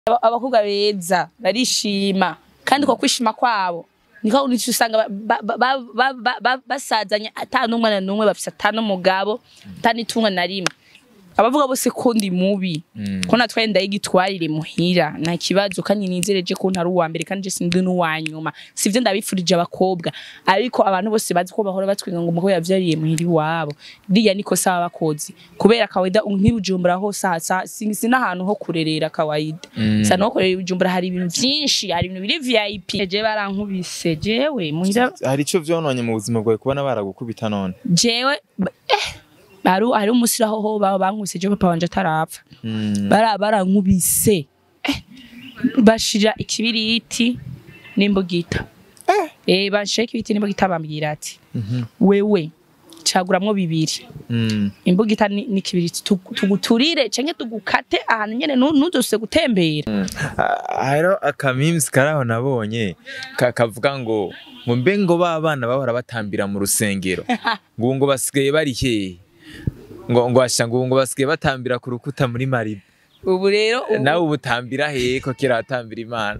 aba- abakobwa beza barishima kandi ko kwishima kwabo niko nico usanga ba- ba- ba- ba- ba- ba- basazanye ata n'umwana n'umwe bafise ata n'umugabo ata n'itunga na rimwe abavuga bose ko ndi mubi ko natwaye ndayigitwarire muhira nta kibazo kandi nizereje ko ntari uwa mbere kandi je sindi n'uwa nyuma sivyo ndabifurije abakobwa ariko abantu bose bazi ko bahora batwinga ngo umukobwa yavyariye muhira iwabo riya niko saba bakozi kubera kawaida nkibujumbura hose hasa sina ahantu ho kurerera kawaida sa no kurerera ibujumbura hari ibintu vyinshi hari ibintu biri VIP je barankubise jewe muhira hari ico vyononye mu buzima bwawe kubona baragukubita none jewe ba- eh hari hari umusira ho baba bankubise je papa wanje atarapfa Mm. bara barankubise eh, bashira ikibiriti n'imbugita eh bashira ikibiriti n'imbugita bambwira ati Mhm. wewe caguramwo bibiri Mm. imbugita ni- n'ikibiriti tugu- tuguturire canke tugukate ahantu nyene nu- ntuzose gutembera Ah, hariho akamimusi karaho nabonye ka- kavuga ngo ngo mbe ngo ba bana bahora batambira mu rusengero ngo ngo basigaye bari hehe ngo ngo asha ngo ngo basigaye batambira ku rukuta muri mariba ubu rero ubu- nawe ubutambira hehe ko kera watambira imana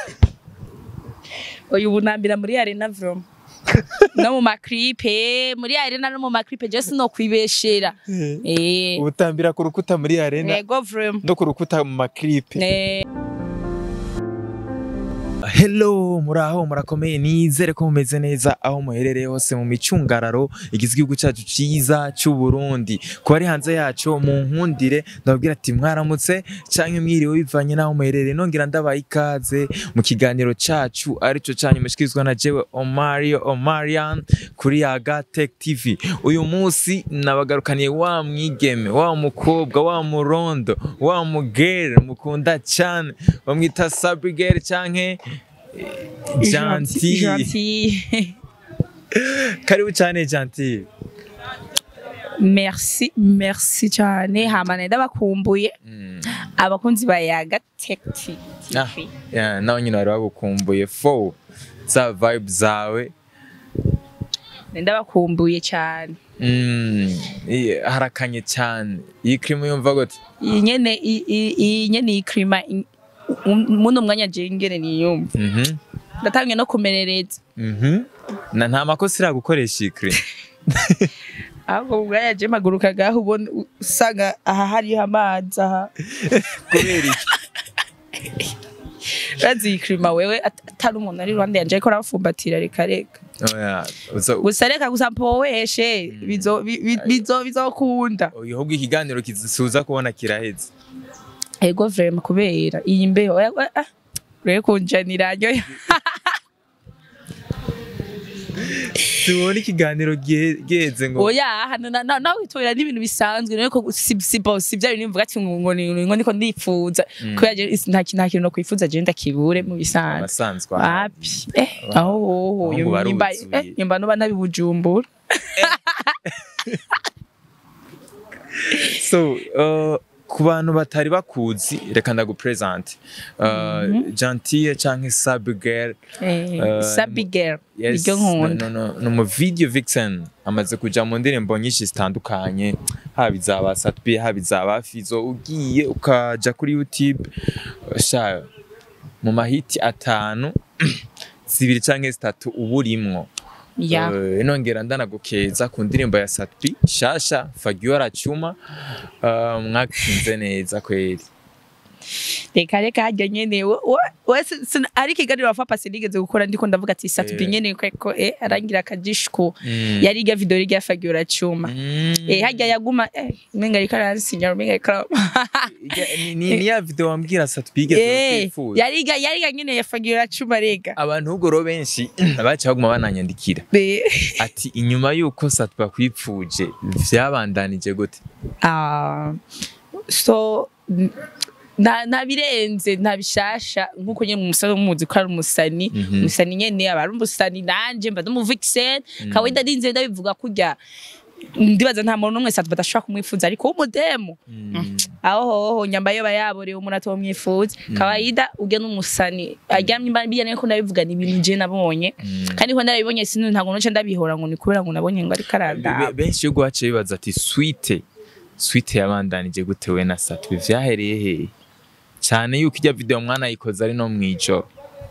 uyu bunambira muri arena vroma no mu maklipe muri arena no mu maklipe je sinokwibeshera eh ubutambira ku rukuta muri arena nego vroma no ku rukuta mu maklipe eh Hello muraho murakomeye nizere ko mumeze neza aho muherereye hose mu micungararo igize igihugu cyacu ciza cy'u Burundi ko ari hanze yacu mu nkundire ndababwira ati mwaramutse canke mwiriwe bivanye naho muherereye nongera ndabaye ikaze mu kiganiro cacu arico canyu mushikirizwa na jewe Omario Omarian kuri Yaga Tech TV uyu munsi nabagarukaniye wa mwigeme wa mukobwa wa murondo wa mugere mukunda cyane bamwita Sabrigere canke Gentil. gentil Karibu cyane Gentil. merci merci cyane hamane ndabakumbuye Mm. abakunzi ba yaga tech Ah, TV yeah, nawe nyine wari wagukumbuye fo za vibe zawe ndabakumbuye cyane Mm, i- harakanye cyane iyi krimu yumva gute iyi nyene i- i- iyi nyene iyi klima i- um- muno mwanya je ngene niyumva Mhm, ndatangiye no kumerereza mhm. na nta makosa iragukoresha iyi krimu ahubwo ubwaya je magurukagaho ubona usanga aha hariho amazi aha kubera iki urazi iyi klima wewe at- atari umuntu ari iruhande yanje ariko arabafumbatira reka reka Oya, uza- gusa reka gusa mpoweshe bizo- bi- bi- bizo- bizokunda uyu ahubwo ikiganiro kizisuza kubona kiraheze ego vrema kubera iyi mbeho oya, oya, ah, ureke kunjanira nyoyo tubona ikiganiro gihe- giheze ngo oya hano na- na- nawe witorera n'ibintu bisanzwe ariko si si bo si bya bintu mvuga ati ngo ngo ni- ngo niko ndipfuza kubera je is- nta kintu nta kintu no kwifuza je ndakibure mu bisanzwe abasanzwe wapi eh aho hoho Ahubwo nyumba baruzuye. eh nyumba no bana bibujumbura so uh, ku bantu batari bakuzi reka ndagupresente uh, gentille canke sabigel eh Uh, sabi girl yes iryo nkunda no, no, no, mu video vixen amaze kuja mu ndirimbo nyinshi zitandukanye haba izaba satbi haba izaba fizo ugiye ukaja kuri youtube sha mu mahiti atanu zibiri canke zitatu uba urimwo ya Eh, nongera ndanagukeza ku ndirimbo ya Satbi shasha Fagio aracuma uh, mwakinze neza kweli reka reka harya nyene we- we- we si- si- ari ikiganiro wafa pasi nigeze gukora ndiko ndavuga ati satubi Eh. nyene kweko eh arangira akajishiko Mm. yari irya video irya fagiora cuma Mm. eh harya yaguma eh menga rika aransinya menga rika Ijya- ni- ni ni ya video wambwira Satbi igeze eh kwifuza yari irya yari irya nyene ya fagiora cuma rega abantu ubwo rero benshi baca baguma bananyandikira Eh, ati inyuma y'uko Satbi akwipfuje vyabandanije gute ah so n- nta nta birenze nta bishasha nkuko nyene umusani umuzi ko ari umusani Mhm. umusani nyene aba ari umusani nanje mba mu vixen kawaida ndinze ndabivuga kurya ndibaza nta muntu n'umwe satu badashobora kumwifuza ariko w'umudemu Mm. aho hoho nyamba yoba yaborewe umuntu atomwifuza kawaida ujya n'umusani aryamye imba bijyanye ko ndabivuga ni ibintu je nabonye Mm. kandi ko ndabibonye sinu ntabwo noce ndabihora ngo ni kubera ngo nabonye ngo ariko Be- arandaba benshi yo guhaca bibaza ati swite swite yabandanije gute we na Satbi vyahereye hehe cyane yuko ijya video mwana yikoze ari no mwijoro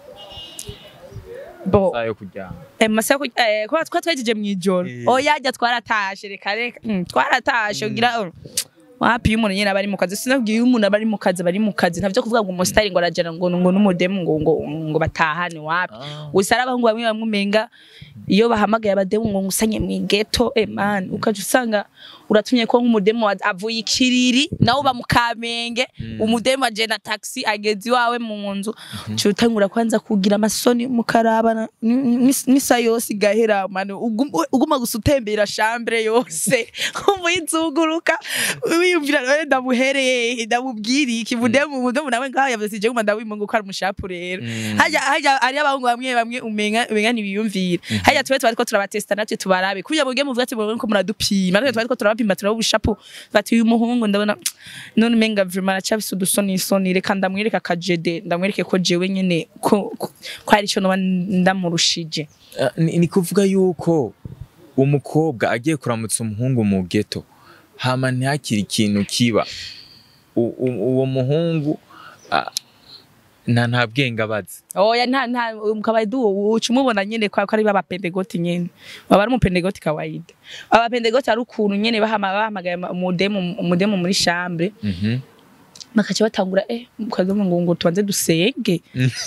bo sayo kuryama Eh, mu masaha yo kurya- eh, kuba twa twejeje mw'ijoro Eh. oya jya twaratashe reka reka mm, twaratashe ugira oh, wapi iyo umuntu nyine aba ari mu kazi sinabwiye iyo umuntu aba ari mu kazi bari mu kazi ntavyo kuvuga ngo umusitari ngo arajana ngo ngo n'umudemu ngo ngo ngo batahane wapi gusa ari abahungu bamwe bamwe umenga iyo bahamagaye abademu ngo ngusanye mu geto eh man ukaje usanga uratumye ko nk'umudemu wa- avuye ikiriri nawe uba mu kamenge umudemu aje na taxi ageze iwawe mu nzu cyo utangura kwanza kugira amasoni mukarabana n'isa yose igahera mano ugum- uguma gusa utembera chambre yose umuyizunguruka wiyumvira none ndamuhereye ndamubwira iki mudemu mudemu nawe ngaho yavuze je nguma ndawimunga ko ari umushapu rero hajya hajya ari abahungu bamwe bamwe umenga umenga ntibiyumvira hajya twe twari ko turabatesta natwe tubarabe kugira muge muvuga ati mubone ko muradupima natwe twari ko turabapima turaba ubushapu bati uyu muhungu ndabona none umenga vraiment aracabise udusoni isoni reka ndamwereka akajede ndamwereke ko jewe nyene ko ko ko hari ico noba ndamurushije Ah, ni ni kuvuga yuko umukobwa agiye kuramutsa umuhungu mu geto hama ntihakiri ikintu kiba U- u- uwo muhungu ah, nta nta bwenge abazi oya nta nta mukabaidu uca umubona nyene kwa ko ari b'abapendegoti nyene baba ari umupendegoti kawaida abapendegoti ari ukuntu nyene bahama bahamagaye umudemu umudemu muri chambre Mhm. bakaca batangura eh mukavuga ngo ngo tubanze dusenge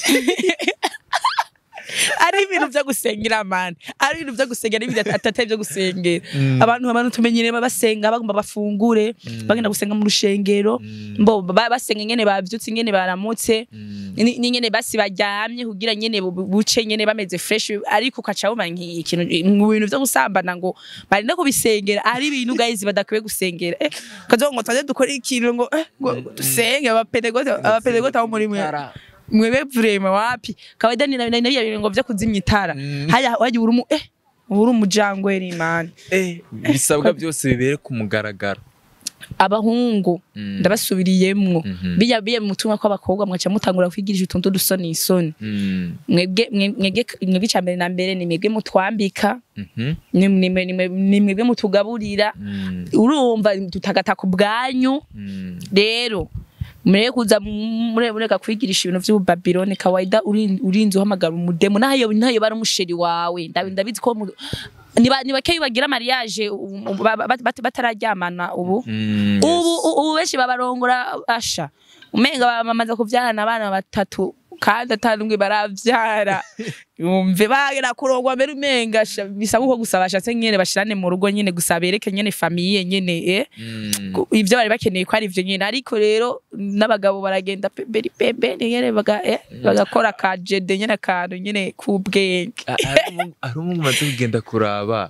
ari ibintu byo gusengera mani ari ibintu byo gusengera n'ibintu atari byo gusengera abantu abantu tumenyereye basenga bagomba bafungure bagenda gusenga mu rushengero mbo ba- basenga nyene bavyutse nyene baramutse ni ni nyene basi baryamye kugira nyene bu- bu- buce nyene bameze fresh ariko ukaca wumva nk'ikintu mu bintu vyo gusambana ngo barinde kubisengera ari ibintu guys badakwiye gusengera eh kazo ngo twaje dukora ikintu ngo eh ngo dusenge abapedegote abapedegote abo muri mwe mwebe vrema wapi kawaida ni na na bintu ngo vyo kuzimya itara Mm. haya waje uri mu eh uri umujangweri man Eh, bisabwa byose bibere ku mugaragaro abahungu Mm. ndabasubiriyemwo Mhm. bijya biye mu mutumwa kw'abakobwa mwaca mutangura kwigirisha utuntu dusoni isoni Mm. mwebwe mwe- mwebwe mwebwe icambere na mbere ni mwebwe mutwambika Mhm. ni ni mwe- ni mwe- ni mwebwe mutugaburira Mm. urumva tutagata ku bwanyu Mm. rero mureke kuza mure- mureka kwigirisha ibintu vy'ububabiloni kawaida urin- urinze uhamagara umudemu nayo nayo bari umusheri wawe Ndabi- ndabizi ko mu- ni ba- ni bakeyi bagira mariage um, um, ba- ba- bat- batararyamana ubu Mm. ubu u- ubu benshi babarongora asha umenga bamaze kuvyarana abana batatu kandi atanumwe baravyara yumve bagera kurongwa mbere umenga sha, bisa nkuko gusa bashatse nyene bashirane mu rugo nyene gusa bereke nyene famiye nyene eh Mm. Ku- ivyo bari bakeneye ko ari ivyo nyene ariko rero n'abagabo baragenda pembeni pembeni nyene baga eh, bagakora ka jede nyene akantu nyene k'ubwenge Ah, hari umu- hari umwe umaze kugenda kuraba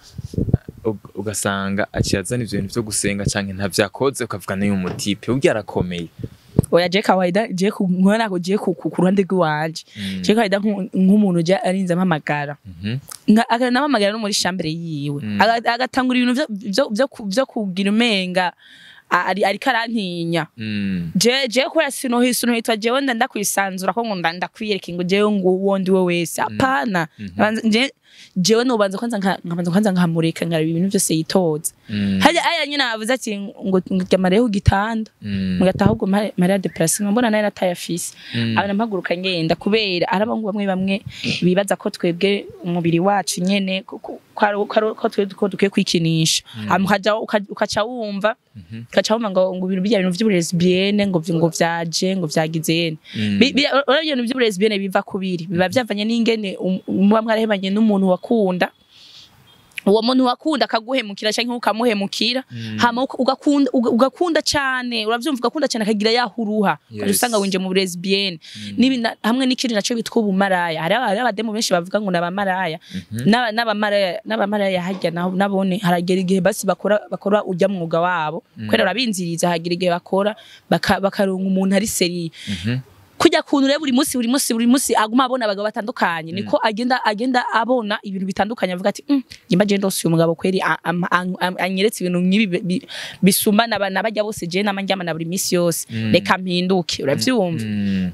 ug- ugasanga aciye azana ivyo bintu vyo gusenga canke ntavyakoze ukavuga nayo umutipe urya arakomeye oya je kawaida je ku- nkubona ko je ku ku- ku ruhande rw'iwanje Mm. je kawaida nk'u- nk'umuntu je arinze ampamagara Mhm. Nka- akanamamagara no muri shambere yiwe Mm. Aga- agatangura ibintu vyo- vyo- vyo ku- vyo kugira umenga a- ari ariko arantinya Mm. je je kubera sinohi sinohitwa jewe nda ndakwisanzura ko ngo nda ndakwiyereka ngo jewe ngo uwo ndi we wese apana Mhm. Banza- je jewe nobanza kwanza nka- nkabanza kwanza nkamureka nkaraba ibintu vyose yitoza Mm. hajya aya nyine avuze ati ngo ngamareho igitanda Mm. mugataha ahubwo mari- mariya deplacement mbona nayo nataye afise Mm. abana mpaguruka ngenda kubera ari abahungu bamwe bamwe bibaza ko twebwe umubiri wacu nyene ko- ko- ko ari- ko ari- ko twe ko dukwiye kwikinisha hama ukaja uka- ukaca wumva Mhm. ukaca wumva ngo ngo ibintu bijya bintu vy'uburezibiyene ngo vy- ngo vyaje ngo vyagize yene Mm. Bi- bi- urabona ibintu vy'uburezibiyene biva kubiri biba vyavanye n'ingene um- muba mwarahebanye n'umuntu wakunda uwo muntu wakunda akaguhemukira canke ukamuhemukira Mm. hama uka- ugakunda uga- ugakunda cane uravyumva ugakunda cane akagira yahuruha ukaja Yes. usanga winje mu lesbienne Nibi na- hamwe n'ikindi naco bitwa ubumaraya hari aba- hari abademu benshi bavuga ngo nabamaraya N'aba- n'abamaraya n'abamaraya harya nabo- nabone haragera igihe basi bakora bakora urya mwuga wabo kubera urabinziriza hagira igihe bakora baka- bakaronka umuntu ari seriye Mhm. kujya kuntu rero buri munsi buri munsi buri munsi aguma abona abagabo batandukanye niko agenda agenda abona ibintu bitandukanye avuga ati "Mm, njye mbaje ndose uyu mugabo kweri a- am- am- am- anyeretse ibintu nk'ibi bi- bi- bisumbana aba- n'abajya bose je nama njyamana buri minsi yose Mm. reka mpinduke uravyumva Mm.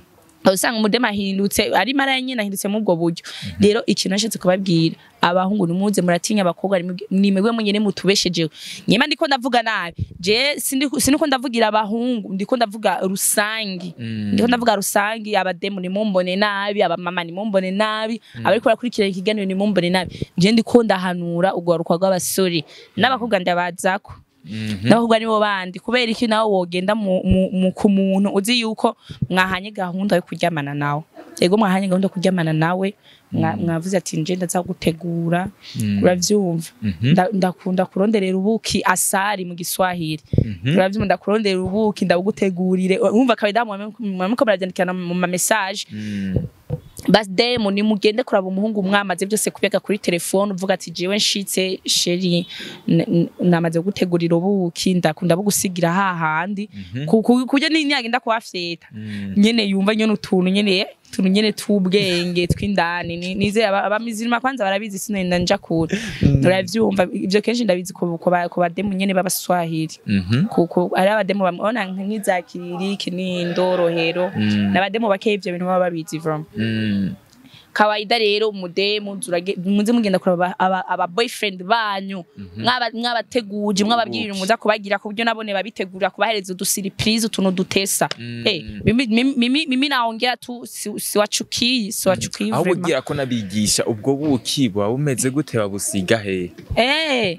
aho usanga umudema ahindutse ari mara nyine ahindutse muri ubwo buryo rero ikintu nashatse kubabwira abahungu nimuze muratinya abakobwa nimwe- nimwe mwenyene mutubeshejeho nyema ndiko ndavuga nabi je sindi- siniko ndavugira abahungu ndiko ndavuga rusangi ndiko ndavuga rusangi abademu nimumbone nabi abamama nimumbone nabi abariko barakurikira ikiganiro nimumbone nabi je ndiko ndahanura urwaruka rw'abasore n'abakobwa ndabazako n'abakobwa nibo bandi kubera iki nawe wogenda mu, mu, mu ku muntu uzi yuko mwahanye gahunda yo kuryamana nawe yego mwahanye gahunda yo kuryamana nawe mwa- mwavuze ati nje ndaza gutegura uravyumva Nda- ndakunda kuronderera ubuki asari mu giswahili uravyumva ndakurondera ubuki ndabugutegurire wumva kabida mwamiko muravyandikana mu ma message basi demo ni mugende kuraba umuhungu mwamaze byose kubyaga kuri telefone uvuga ati jewe nshitse sheri n- n- namaze gutegurira ubuki ndakunda bugusigira hahandi ku- ku- kurya ni nyagenda kuhafyeta nyene yumva nyene utuntu nyene utuntu nyene tw'ubwenge tw'indani Ni- nizeye aba- abamizirima kwanza barabizi sinenda nja kure uravyumva ivyo kenshi ndabizi ku ku ba- ku bademu nyene b'abaswahili kuko ari abademu bamubona nk'izakiriri kinindo rohero n'abademu bake ivyo bintu baba babizi from kawaida rero umudemu zurage- muze mugenda kuraba aba, aba boyfriend banyu mwaba mwabateguje mwababwira ibintu muza kubagira ku buryo nabone babitegura kubahereza udusiripurize utuntu dutesa eh mimi, mimi, mimi, mimi naongea tu si- siwachukii siwachukii aho vraiment ugira ko nabigisha ubwo buki buba bumeze gute babusiga he eh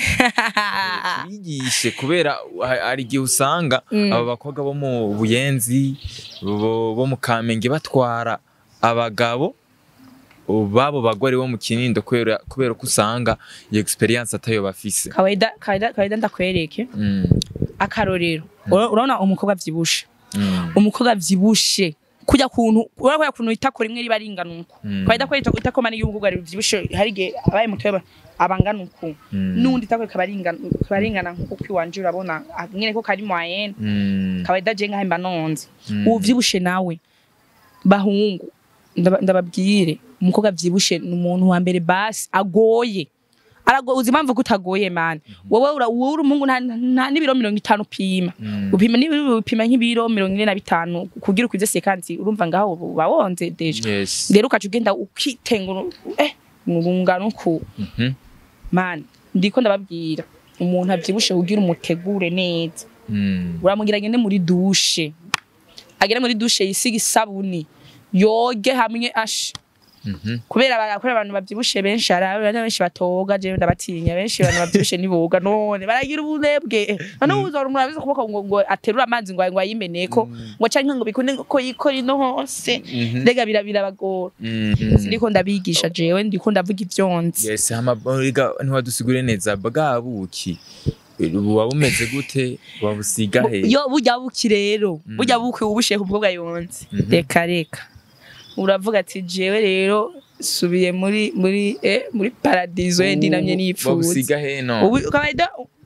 bigishe kubera ha- hari igihe usanga aba bakobwa bo mu buyenzi bo bo mu kamenge batwara abagabo babo bagore bo mu kinindo kubera kubera ko usanga iyo experience atayo bafise kawaida kawaida kawaida ndakwereke Mm, akarorero Ura- urabona umukobwa avyibushe mm, umukobwa avyibushe kujya kuntu urabona ko kuntu itako rimwe riba ringana uko Mm. kawaida ko itako itako mani y'umukobwa rivyibushe hari igihe abaye muto yaba- abangana uko Mm. nundi itako kaba ringana kaba ringana nkuko kwiwanje urabona ah, nyene ko kari moyenne mm, kawaida je nkahemba nonze Mm. uvyibushe nawe bahungu ndaba- ndababwire umukobwa avyibushe ni umuntu wa mbere basi agoye aragoye uzi impamvu ko utagoye mani wowe ura- wowe uri umuhungu nta nta n'ibiro mirongo itanu upima Mm. upima niba upima nk'ibiro mirongo ine na bitanu kugira ukwize sekansi urumva ngaho uba wonze deja yes rero ukaca ugenda ukitengura eh urungano uku Mhm, mani ndiko ndababwira umuntu avyibushe kugira umutegure neza mm, uramugira agende muri dushe agere muri dushe yisiga isabuni yoge hamwe ashi mhm, kubera aba- kubera abantu bavyibushe benshi hari abantu benshi batoga jewe ndabatinya benshi abantu bavyibushe niboga none baragira ubunebwe none uzora umuntu abize kuboko ngo ngo aterura amazi ngo ngo ayimeneko ngo canke ngo bikunde ko yikora ino hose Mhm. mbega bira- birabagora mm, mm. ndiko ndabigisha jewe ndiko ndavuga ivyonzi yes hama boriga ntiwadusigure neza bwa buki buba bumeze gute babusiga he yo burya buki rero burya buki ubushiye ku mukobwa yonze Mhm. reka reka uravuga ati jewe rero subiye muri muri eh, muri paradizo yendi namye nipfuza babusiga he no ubu kawaida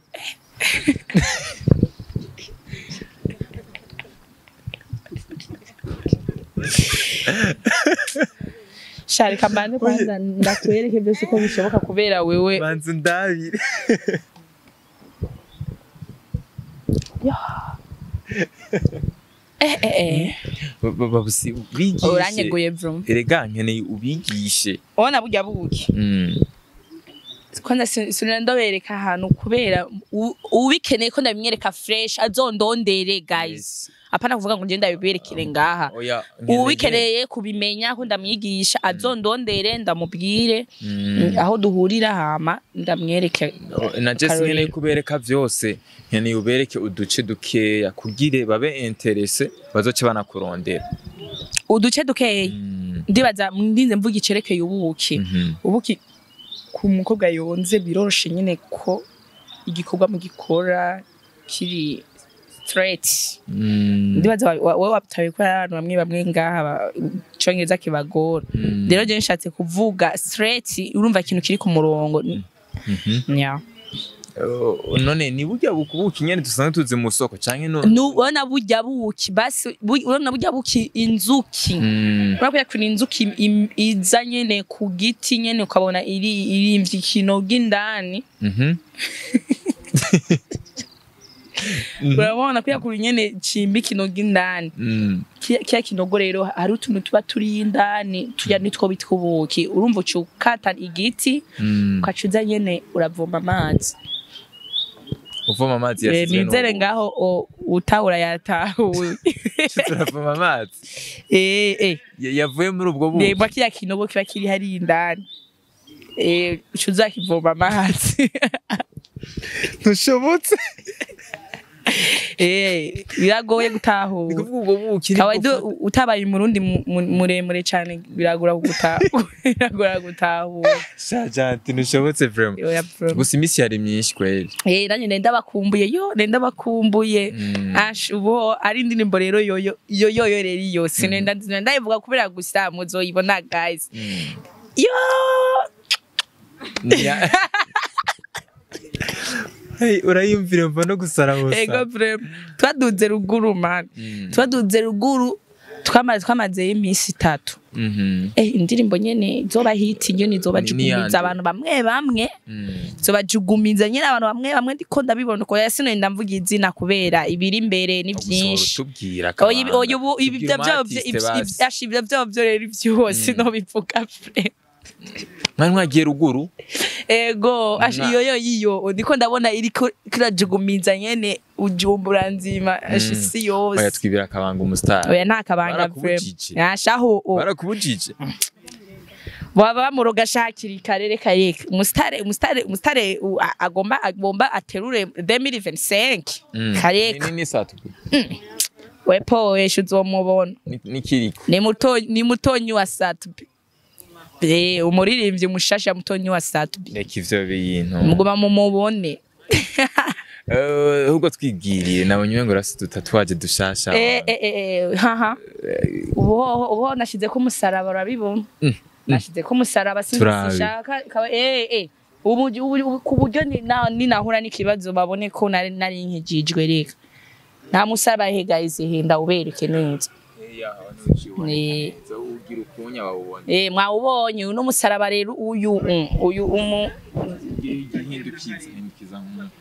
shari kambanze kwanza ndakwereke byose ko bishoboka kubera wewe banza ndabire eh eh eh Ba- ba- babusi ubigishe uranyeguye vrum erega nkeneye ubigishe ubona burya buki Mm, kwanza si- sinira ndobereka ahantu kubera u- ubikeneye ko ndabimwereka fresh azondondere guys yes. apana kuvuga ngo ngende ndabiberekere ngaha oya nkeneye- ubikeneye kubimenya ko ndamwigisha azondondere ndamubwire Mm. aho duhurira hama ndamwereke O- na Jess Karori. nkeneye kubereka vyose nkeneye ubereke uduce dukeya kugire babe interese bazoce banakurondera uduce dukeya Mm, ndibaza ndinze mvuga icerekeye ubuki mhm, ubuki ku mukobwa yonze biroroshe nyine ko igikorwa mu gikora kiri straight mm, ndibaza wa- wa- wowe wabitaye ko hari abantu bamwe bamwe ngaha ba- icongereza kibagora mm, rero je nshatse kuvuga straight urumva ikintu kiri ku murongo mhm. yeah. Oh, none ni burya bukubuki nyene dusanzwe tuzi mu soko canke no nubona burya buki basi bu- urabona burya buki inzuki Mm, urabona ko inzuki im- iza nyene ku giti nyene ukabona iri irimvye ikinoga indani mhm. urabona kuya kuri nyene cimba ikinogo indani Mm. Kiya- kiya kinogo rero hari utuntu tuba turi indani tuya nitwo bitwa ubuki urumva uca ukata igiti Mm. ukacuza nyene uravoma amazi uvoma amazi Eh, yasizwe nizere n'ubu. ngaho o- utahura yatahuye turavoma amazi eh eh Ya- yavuye muri ubwo buki reba kiya kinogo kiba kiri hari indani eh uca uzakivoma amazi ntushobotse eh biragoye ni gutahura kuvuga ubwo buki ni kawaida gufata- u- utabaye umurundi mu- mu- muremure cyane biragora gutahura biragora gutahura sha janti ntushobotse vraiment Oya, bro. gusa iminsi yari myinshi kweli Eh, nanjye nenda bakumbuye yo nenda bakumbuye Mm. ash ubu ari indirimbo rero yoyo yo yoyo rero iyo sinenda ndayivuga kubera gusa muzoyibona guys Mm. yo Nya- Hey, urayumvira mva no gusara gusa ego vrem twaduze ruguru man Mm. twaduze ruguru twamaze twamazeyo iminsi itatu Mhm. eh indirimbo nyene izoba hiti nyene izoba Ni- jugumiza niyande. abantu bamwe bamwe Mm. zobajugumiza nyine abantu bamwe bamwe ndiko ndabibona uko yasino ndamvuga izina kubera ibiri imbere ni byinshi tubwira oya ibi- oya ubu ibi byo byo ibyo byo byo rero ibyose no bivuga pre mwari mwagiye ruguru ego ash Mwa- iyo yo yiyo ndiko ndabona iriko kirajugumiza nyene ujumbura nzima ash isi oya yose twibira akabanga umusitari oya nta kabanga vrem Barakubujije. yashaho barakubujije baba bamuroga ashakira karere kareka umusitare umusitare umusitare u- a- agomba agomba aterure 2025 Mm. kareka Ni- ni saa tubiri. wepo weshe uzomubona Ni- ni kiriko ni muto ni mutonyi wa Satubi eh umuririmbyi mushasha mutonyi wa Satubi reka ivyo bintu muguma mu mubone Eh, ahubwo twibwiriye nabonye ngo rasi dutatuwaje dushasha eh eh eh haha ubo ubo nashize ko umusaraba urabibona nashize ko umusaraba Turabi. sinshaka kaba eh eh ubu ubu- ku buryo ni na- ninahura n'ikibazo babone ko nari nari nkijijwe reka nta musaraba he guys he ndawubereke neza Eh. ugira ukunya wawubona eh mwawubonye uno musaraba rero uyu mm, uyu umu igihindukiza hindukiza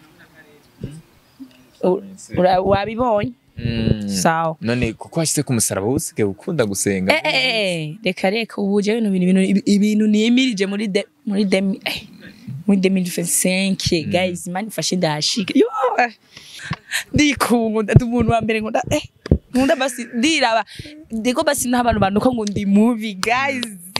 u- ura- wabibonye sawa none kuko washyize ku musaraba usigaye ukunda gusenga Eh, eh, eh, reka reka ubu jewe no bintu ibintu ibintu niyimirije muri de muri de muri 2025 guys imana ifashe ndashika yo eh, ndikunda ndi umuntu wa mbere nkunda eh nkunda basi ndiraba ndiko basi n'abantu banuka ngo ndi mubi guys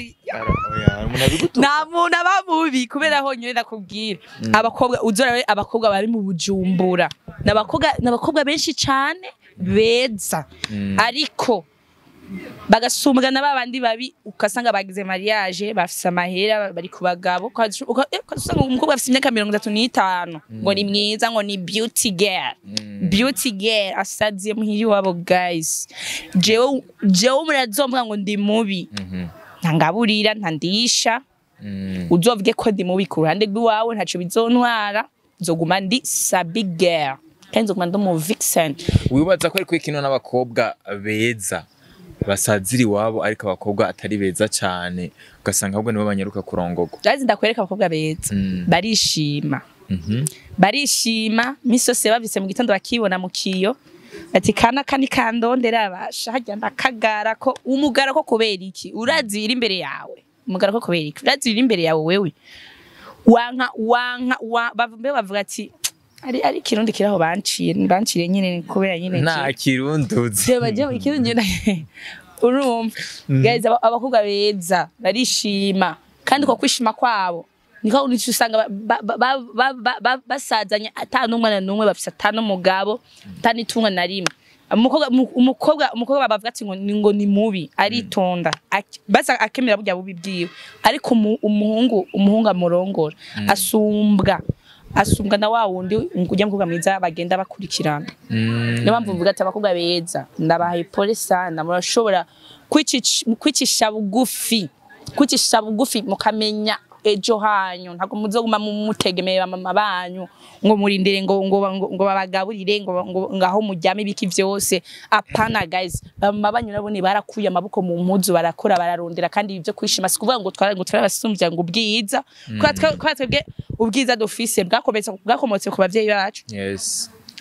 Oya, umuntu abigutuka nta muntu aba mubi kubera honyine nakubwira abakobwa uzora abakobwa bari mu bujumbura n'abakobwa n'abakobwa benshi cyane beza ariko bagasumbwa na babandi babi ukasanga bagize mariage bafise amahera bari ku bagabo ukaza- uka- eh, ukasanga umukobwa afise imyaka mirongo itatu n'itanu ngo ni mwiza ngo ni beauty girl beauty girl asaziye muhiri wabo guys jewe jewe murazomvuga ngo ndi mubi ntangaburira ntandisha uzovuge ko ndi mubi ku ruhande rw'iwawe ntaco bizontwara nzoguma ndi sabi girl kandi nzoguma ndi umu vixen wibaza ko ariko ikino n'abakobwa beza basazira iwabo ariko abakobwa atari beza cyane ugasanga ahubwo nibo banyaruka kurongogwa jazi ndakwereka abakobwa beza Mm. barishima Mhm. barishima misi yose bavise mu gitondo bakibona mu kiyo ati kana kani kandondera abasha harya ndakagara ko umugara ko kubera iki urazira imbere yawe umugara ko kubera iki urazira imbere yawe wewe wanka wanka wa, bambe bavuga ati ari ari kirundi kiraho banciye banciye nyine kubera nyine nta kirunduzi Jeba jeba ikirundi nyine urumva guys aba- abakobwa beza barishima kandi ko kwishima kwabo niko nico usanga ba- ba- ba- ba- ba- ba- basazanye ata n'umwana n'umwe bafise ata n'umugabo ata n'itunga na rimwe umukobwa umu- umukobwa umukobwa bavuga ati ngo ni ngo ni mubi aritonda Ak- basa akemera burya bubi bwiwe ariko umu- umuhungu umuhungu amurongora asumbwa asumbwa na wa wundi ujya mukobwa mwiza bagenda bakurikirana niyo mpamvu mvuga ati abakobwa beza ndabahaye pole sana murashobora kwicisha- kwicisha bugufi kwicisha bugufi mukamenya ejo hanyu ntabwo muzoguma mutegemeye bamama banyu ngo murindire ngo ngo ngo, ngo babagaburire ngo ngo ngaho muryame ibiki vyose apana guys bamama banyu nabo ni barakuye amaboko mu mpuzu barakora bararondera kandi ibyo kwishima si kuvuga ngo twara ngo turabasumbya ngo ubwiza kubera twe- kubera twebwe ubwiza dufise bwakometse bwakomotse ku bavyeyi bacu yes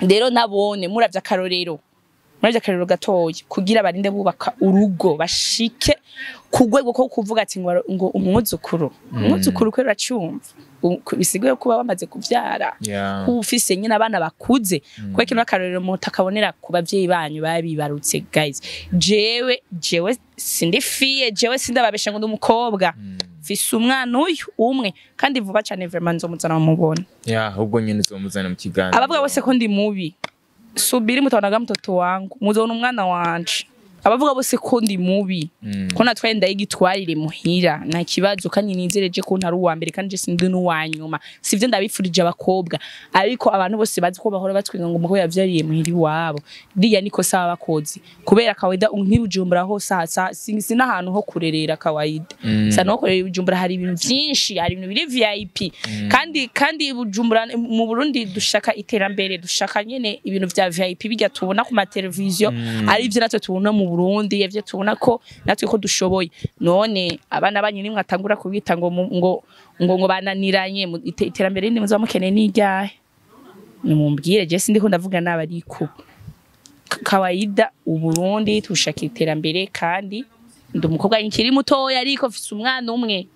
rero nabone muravye akarorero muravye akarorero gatoya kugira barinde bubaka urugo bashike ku rwego ko kuvuga ati ngo ngo umwuzukuru umwuzukuru kwe uracumva U- ku- bisigaye kuba bamaze kuvyara Yeah. kuba ufise nyine abana bakuze kuko kino akarorero mutu akabonera ku bavyeyi banyu babibarutse guys jewe jewe sindi fiye jewe sindababesha ngo ndi umukobwa mfise umwana uyu umwe kandi vuba cane vraiment nzomuzana mumubona Yeah, ahubwo nyine uzomuzana mu kiganiro. abavuga bose ko ndi mubi subiri mutabonaga mtoto wangu muzona umwana wanje abavuga bose ko ndi mubi Mm. ko natwaye ndayigitwarire muhira nta kibazo kandi nizereje ko ntari uwa mbere kandi je sindi n'uwa nyuma sivyo ndabifurije abakobwa ariko abantu bose bazi ko bahora batwinga ngo umukobwa yavyariye muhira iwabo riya niko saba bakozi kubera kawaida nk'ibujumbura hose hasa si n'ahantu ho kurerera kawaida Mm. sana ho kurerera ibujumbura hari ibintu vyinshi hari ibintu biri VIP kandi kandi ibujumbura mu Burundi dushaka iterambere dushaka nyene ibintu vya VIP bijya tubona ku mateleviziyo ari ivyo natwe tubona mu Burundi ivyo tubona ko natwe ko dushoboye none abana banyu nimwe atangura kubita ngo mu- ngo ngo ngo bananiranye mu- ite- iterambere rindi muza mukeneye n'iryahe nimumbwire je sindiko ndavuga n'abariko K- kawaida uburundi tushaka iterambere kandi ndi umukobwa nkiri mutoya ariko mfise umwana umwe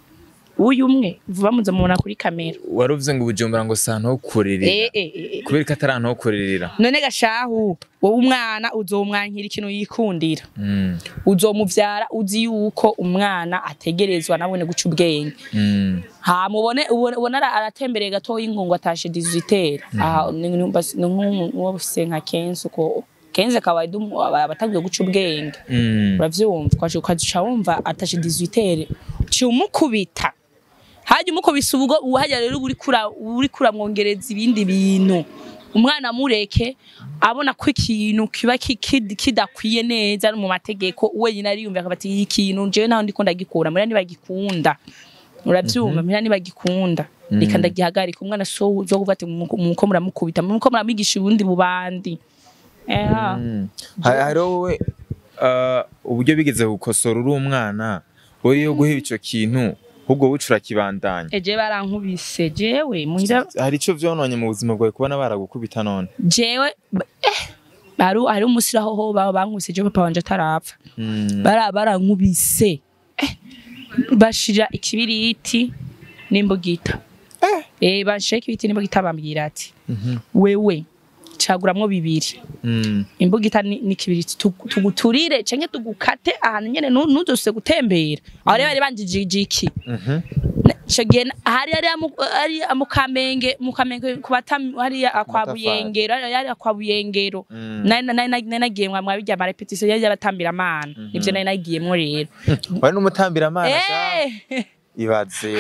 uyu umwe vuba muza mubona kuri kamera Waruvuze ngo ubujumbura ngo si ahantu ho kurerera. eh, eh, eh. Kubera ko atari ahantu ho kurerera. none gashahu wowe umwana uzomwankira ikintu yikundira Mm. uzomuvyara uzi yuko umwana ategerezwa nabone guca ubwenge Mm. ha mubone ubone ubone ara- aratembereye gatoya ingungu atashe 18 aha ni ni- basi- ni nk'uwo bafise nka kenshi uko kenshi kawaida umu- aba- abatangiye guca ubwenge Mm. uravyumva ukaca ukaca wumva atashe 18 ci umukubita hajya umukubisa ubwo uhajya rero uri kura uri kuramwongereza ibindi bintu umwana mureke abona ko ikintu kiba ki- ki- kidakwiye neza mu mategeko wenyine ariyumva akaba ati iki kintu jewe naho ndiko ndagikura muri ntibagikunda uravyumva muri ntibagikunda reka ndagihagarika umwana so uzo kuvuga ati muko muramukubita muko muramwigisha ubundi bubandi eha Mm. Ha- hariho wowe uh, uburyo bigeze gukosora uri umwana uriyo guheba ico kintu ahubwo bucura kibandanya eje barankubise jewe muhira hari ico vyononye mu buzima bwawe kubona baragukubita none jewe ba- eh hari hari umusiri aho ho baba bankubise jewe papa wanje atarapfa Mm. bara barankubise eh bashira ikibiriti n'imbugita eh bashira ikibiriti n'imbugita bambwira ati Mhm. wewe caguramwo bibiri Mm. imbugita ni ni kibiriti tugu- tuguturire canke tugukate ahantu nyene nu- ntuzose gutembera aho rero bari banjijije iki Mhm. ico gihe na- hari hari ari mu kamenge mu kamenge ku batami hari akwa Amatafari. buyengero hari hari akwa buyengero Mm. nari nari nari nagiye mwa mwabijya ama repetition yari yabatambira amana nivyo nari nagiyemwo rero wari n'umutambira amana sha eh ibaze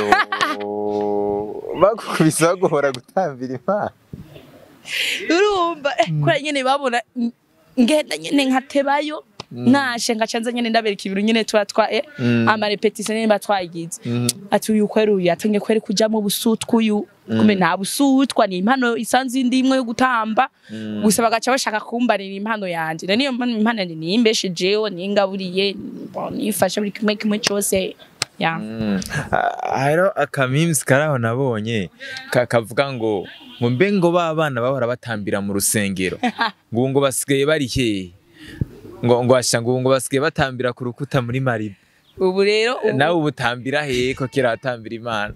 oh. bagukubise baguhora gutambira imana urumva eh, kora nyene babona n- ngenda nyene nkatebayo nashe ngacanza nyene ndabereka ibintu nyene tuba twa eh, Mm. ama repetition nyene batwagize Mhm. ati uyu kweri uyu yatangiye kweri kujamwo busutwa uyu kumbe nta busutwa ni impano isanzwe indi imwe yo gutamba gusa bagaca bashaka kumbarira impano yanje na niyo mpano impano yanje niyimbeshejeho ningaburiye nifashe buri kimwe kimwe cose ya Mm. Ah, hariho akamimsi karaho nabonye ka- kavuga ngo ngo mbe ngo ba bana bahora batambira mu rusengero ngo ubu ngo basigaye bari hehe ngo ngo asha ngo ubu ngo basigaye batambira ku rukuta muri mariba ubu rero ubu- nawe ubu utambira hehe ko kera watambira imana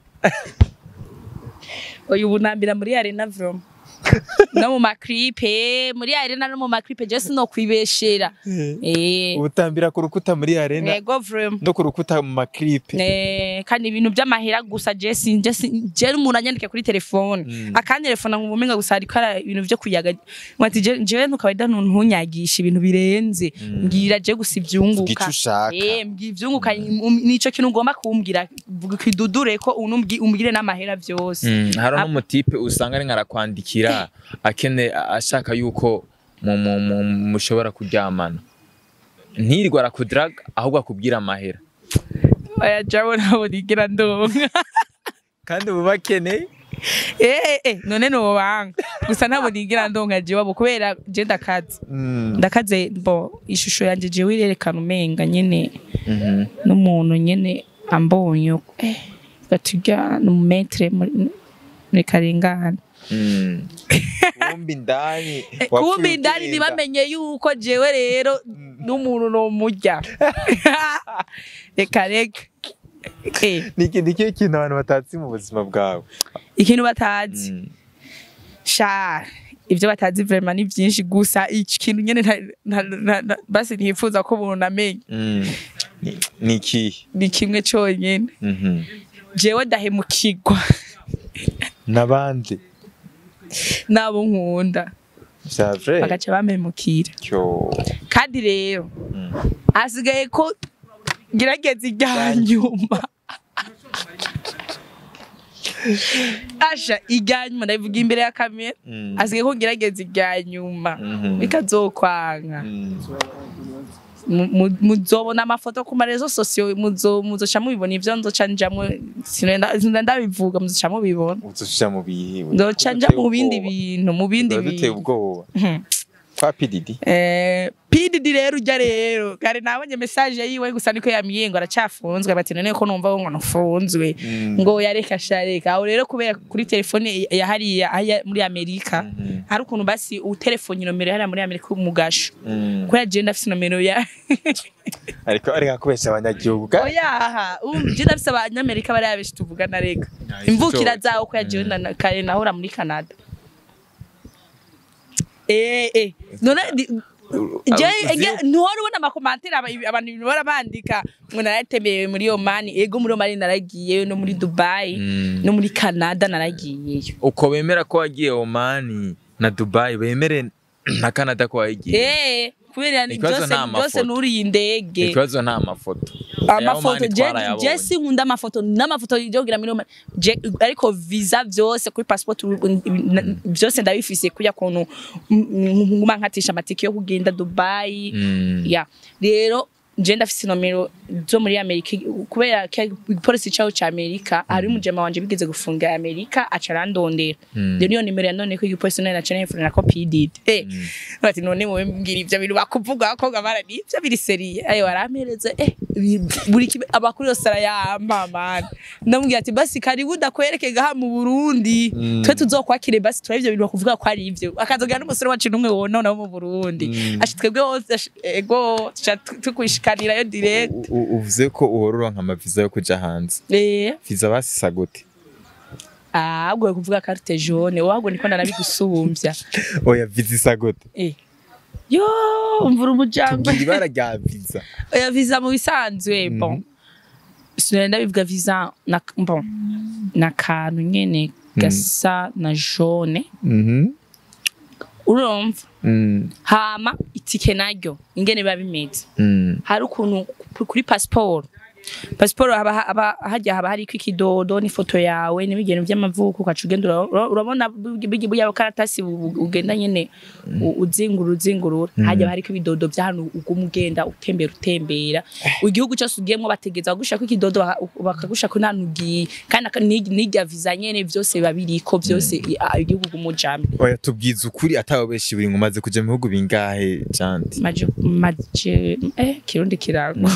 uyu bunambira muri arena vrom no mu maklipe muri arena no mu maklipe je sinokwibeshera eh ubutambira ku rukuta muri arena yego vrom no ku rukuta mu maklipe Eh, kandi ibintu by'amahera gusa je sinje sin- je umuntu anyandike kuri telefone Mm. akantelefona ngo umenga gusa ariko ara ibintu byo kuyaga mwati je jewe ntukabaida ntunyagisha ibintu birenze mbwira je gusa ivyunguka Vuga ico ushaka. eh mbwira ivyunguka um- nico kintu ugomba kumbwira vuga kidudure ko unumbwi umbwire n'amahera byose Mm, hari Ap- n'umutipe usanga ari nkarakwandikira akene ashaka yuko mu- mu- mu- mushobora kuryamana ntirirwe arakudiraga ahubwo akubwira amahera oya jawe nabo nigira ndonka kandi ubu bakeneye eh eh none no banga gusa nabo nigira ndonka je wabo kubera je ndakaze Mm, ndakaze bo ishusho yanje je wirerekana umenga nyene mhm. n'umuntu nyene ambonye eh gatujya n'umumetre muri muri karengane Mm. kumbi indani kumbi indani ntibamenye yuko jewe rero n'umuntu nomurya reka reka Eh, niki niki kintu abantu batazi mu buzima bwawe ikintu batazi Mm. sha ibyo batazi vrema ni byinshi gusa iki kintu nyene nta- nta- nta- nta- basi ntifuza ko umuntu amenya Mm. Ni- niki ni kimwe cyonyine Mhm. jewe ndahemukirwa n'abandi n'abo nkunda vya vrai bagaca bampemukira cyo kandi rero Mm. hasigaye ko ngerageza irya nyuma asha irya nyuma ndabivuga imbere ya kamera Mm. hasigaye ko ngerageza irya nyuma Mhm. bikazokwanga Mm. Mu- mu- muzobona amafoto ku marezo sosiyo muzo- muzoca mubibona ivyo nzoca njamwo sinenda sinenda ndabivuga muzoca mubibona uzoja mu bihiwe nzoca nja mu bindi bintu mu bindi duteye bintu ubwoba Mhm. kwa pididi Eh, pididi rero ujya rero kare nabonye message yiwe gusa niko yambwiye ngo aracafunzwe bati none ko numva ngo ntufunzwe Mm. ngo yareka shareka aho rero kubera kuri telefone ya hariya hariya muri Amerika Mhm. hari ukuntu basi utelefone nomero hariya muri Amerika umugasho Mm. kubera je ndafise nomero ya ariko ariko kubesha abanyagihugu ga- oyaha um, je ndafise abanyamerika bari abeshi tuvugana reka Nice. imvukira So- zawo ko yajewe na kare nahora muri Canada eh eh none di- je Uzi- nge- ntuhora ubona amakomantere aba- abantu ibintu bara bandika ngo naratembewe muri Oman ego muri Oman naragiyeyo no muri Dubai Mm. no muri Canada naragiyeyo uko bemera ko wagiye Omani na Dubai bemere na Canada ko wagiye eh kubera Ikibazo byose nta byose mafoto. nuriye indege ikibazo nta mafoto amafoto Aya Omani je twarayabonye. je sinkunda amafoto n'amafoto yogira muri Oman. Je- ariko visa byose kuri passport u- na- byose ndabifise kuya kuntu nguma nkatisha amatike yo kugenda Dubai Mm. ya rero je ndafise nomero zo muri Amerika kubera ko igipolisi caho ca Amerika hari umujema wanje bigeze gufunga Amerika aca arandondera Mm. rero niyo nimero yanone ko igipolisi none naca nifurira ko PDD eh Mm. bati none wowe mbwira ivyo bintu bakuvuga abakobwa barani ivyo biri seriye ayo barampereza eh bi- buri kimwe amakuru yose arayampa mani ndamubwira ati basi karibu udakwereke gaha mu Burundi Mm. twe tuzokwakire basi turabye ivyo bintu bakuvuga ko ari ivyo akazogera n'umusore wacu n'umwe wonona wo mu Burundi Mm. ashi twebwe hose ashi- ego tuca tu- tukwishikanirayo direct U- u- uvuze ko uhora uronka amaviza yo kuja hanze eh viza basisa gute ah ubwo kuvuga carte jaune wahgo niko ndanabigusumbya oya viza isa gute eh yo umvura umujangwe tubwira ibara rya viza oya visa mu bisanzwe Mhm. bon sinenda bivuga visa na bon na kantu nyene gasa na jaune Mhm. urumva Mm. hama itike naryo ingene biba bimeze Mm. hari ukuntu ku- kuri pasiporo pasiporo haba haba- hajya haba hariko ikidodo n'ifoto yawe n'ibigeno by'amavuko ukaca ugenda ura- ura- urabona buya karatasi bu- bu- ugenda nyene u- uzingura uzingurura hajya haba hariko ibidodo by'ahantu uguma ugenda utembera utembera igihugu cyose ugiyemwo bategeza bagushako ikidodo baka- bakagushako nta nugiye kandi aka- n'irya n'irya visa nyene vyose biba biriko vyose i- a- igihugu gumujamwe oya tubwiza ukuri atawe benshi buri ngo umaze kuja mu bihugu bingahe janti maje maje eh kirundi kirango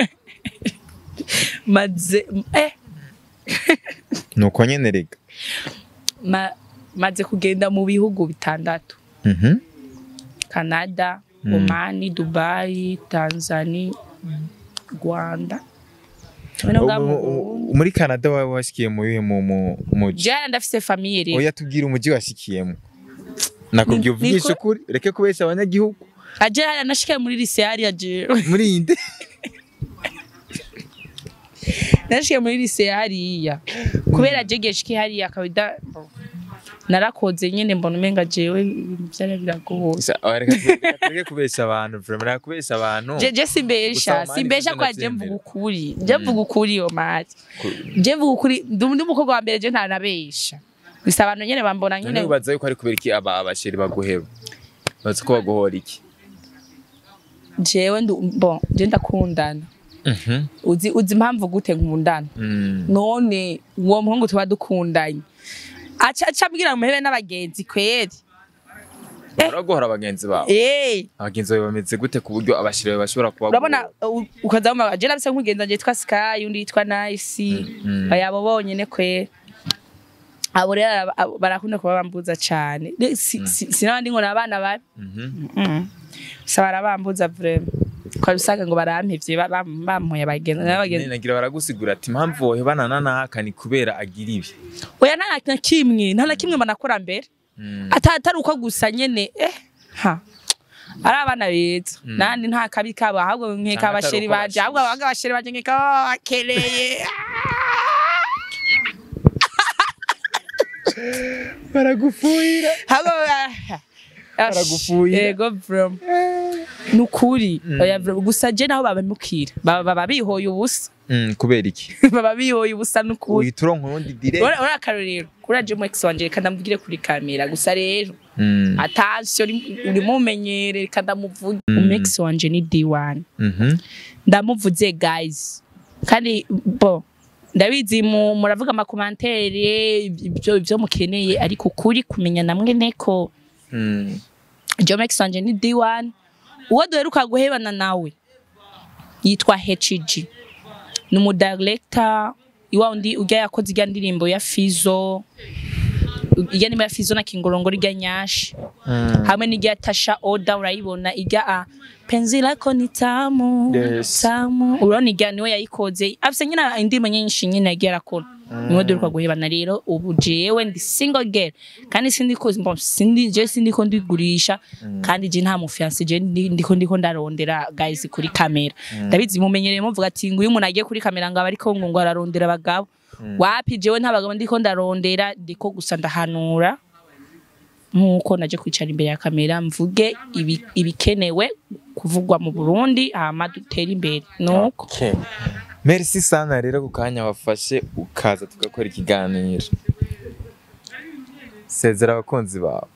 maze eh nuko nyene rega ma, maze kugenda mu bihugu bitandatu Mhm. Canada Mm. Omani Dubai Tanzania Rwanda Bino ngaha mu Ubu- Burundi. ubu- muri Canada wawe washikiye mu bihe mu mu muji Jana ndafise famille rero oya tubwira umuji washikiyemo nakubwiye Ni- uvugisha niko- ukuri ureke kubesha abanyagihugu aje hariya nashikiye muri lycée hariya je muri iyi nde nashikiye muri lycée hariya kubera je geshikiye hariya kabida narakoze nyene mbona umenga jewe ibintu vyari biragoye Sa- oya, reka tu- reka tureke kubesha abantu vraiment reka kubesha abantu je je simbesha Gusa Omani simbesha kuko kwa je ndavyemera. mvuga ukuri je mvuga ukuri yo mari je mvuga ukuri ndi ndi umukobwa wa mbere je ntanabesha gusa abantu nyene bambona none nyene ubaza yuko ari kubera iki aba abasheri baguheba bazi ko baguhora iki jewe ndu bon je ndakundana Mhm. uzi uzi impamvu gute nkundana Mm. none uwo muhungu tuba dukundanye aca aca ambwira muhebe n'abagenzi kweri baraguhora bagenzi bawe eh abagenzi bawe bameze gute ku buryo abasheri bawe bashobora kuba urabona u- ukaza mu je nabise nk'umugenzi wanje yitwa Sky undi yitwa Nice Mm. ayabo bonyene kweri abo rero araba- abo barakunda kuba bambuza cane Ne- si- si- sinabandi ngo ni abana babi Mhm. Mm. gusa barabambuza vrema ukaba usanga ngo barampevye ba- bam- bampoye abagenzi n'abagenzi nagira baragusigura ati impamvu wohebanana naka ni kubera agira ibi oya nta na kimwe nta na kimwe banakora mbere Mm. ata atari uko gusa nyene eh ha ari abana beza nandi nta kabi kabo ahubwo nkeka Canke atari abasheri uko banje ahubwo bashimishije. abanga abasheri banje nkeka baba bakereye baragufuhira ahubwo ah, Baragufuhira. yego vrema nukuri oya vrema gusa je naho babimukira baba baba bihoye ubusa Mm, kubera iki baba bihoye ubusa nukuri uhita uronka urundi dire ora ora akarorero kuri aje mu ex wanje reka ndamubwire kuri kamera gusa rero Mm. attention urimo umenyere reka ndamuvuge umu ex wanje ni D1 Mhm. ndamuvuze guys kandi bo ndabizi mu- muravuga amakomantere ibyo ibyo mukeneye ariko kuri kumenya namwe neko Mm. Jomex wanje ni D1 uwo duheruka guhebana nawe yitwa HG ni umudirector iwa undi ujya yakoze ijya ndirimbo ya Fizo ijya ndirimbo ya Fizo na Kingorongoro ijya nyashi Mm. hamwe n'ijya Tasha Oda urayibona ijya a penzi lako ni tamu Yes. tamu urabona ijya niwe yayikoze afise nyine indirimbo nyinshi nyine yagiye arakora niwe duheruka guhebana rero ubu jewe ndi single girl kandi sindiko bon, sindi je sindiko ndigurisha kandi je nta mufiance je ndi- ndiko ndiko ndarondera guys kuri kamera ndabizi mumenyereye muvuga ati ngo uyu umuntu agiye kuri kamera ngo aba ariko ngo ngo ararondera abagabo wapi jewe nta bagabo ndiko ndarondera ndiko gusa ndahanura nkuko naje kwicara imbere ya kamera mvuge ibi- ibikenewe kuvugwa mu Burundi hama dutere imbere nuko Okay. Merci sana rero ku kanya wafashe ukaza tugakora ikiganiro. Sezera abakunzi bawe.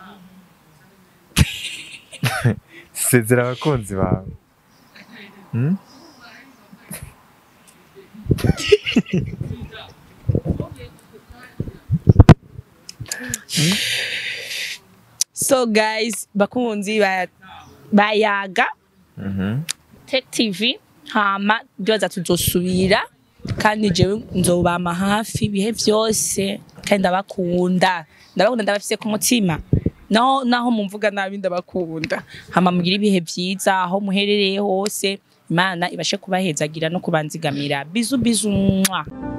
Sezera abakunzi bawe. Hmm? so guys bakunzi ba bayaga Mhm. Tech TV hama ndibaza tuzosubira kandi jewe nzobama hafi ibihe byose kandi ndabakunda ndabakunda ndabafise ku mutima naho naho mumvuga nabi ndabakunda hama mugire ibihe byiza aho muherereye hose imana ibashe kubahezagira no kubanzigamira bizu bizu mwa